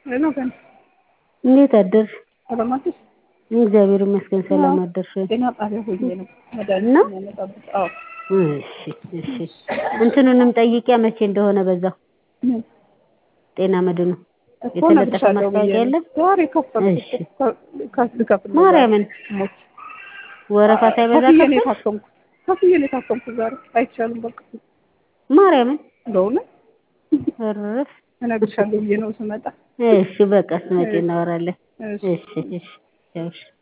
ነው ገና እንዴት አደርሽ? ሰላም አደርሽ? እግዚአብሔር ይመስገን ሰላም አደርሽ ወይ? ጤና ጣቢያ ሆኜ ነው ነው? መድኃኒት የሚያመጣበት። አዎ እሺ እሺ እንትኑንም ጠይቂያ መቼ እንደሆነ በዛው ምን ጤና መድኑ እኮ የተለጠፈ እነግርሻለሁ ብዬ ማስታወቂያ ነው። የለም? ዛሬ ከፈልኩ እሺ እኮ ከ- ልከፍል ነው ዛሬ። ማርያምን ሞት ወረፋ ሳይበዛ ከፍዬ ነው ከፍል የታከምኩት። ከፍዬ ነው የታከምኩት ዛሬ። አይቻልም በቃ ማርያምን በእውነት እርፍ እነግርሻለሁ ብዬ ነው ስመጣ። እሺ በቃ ስትመጪ እናወራለን። እሺ እሺ እሺ እሺ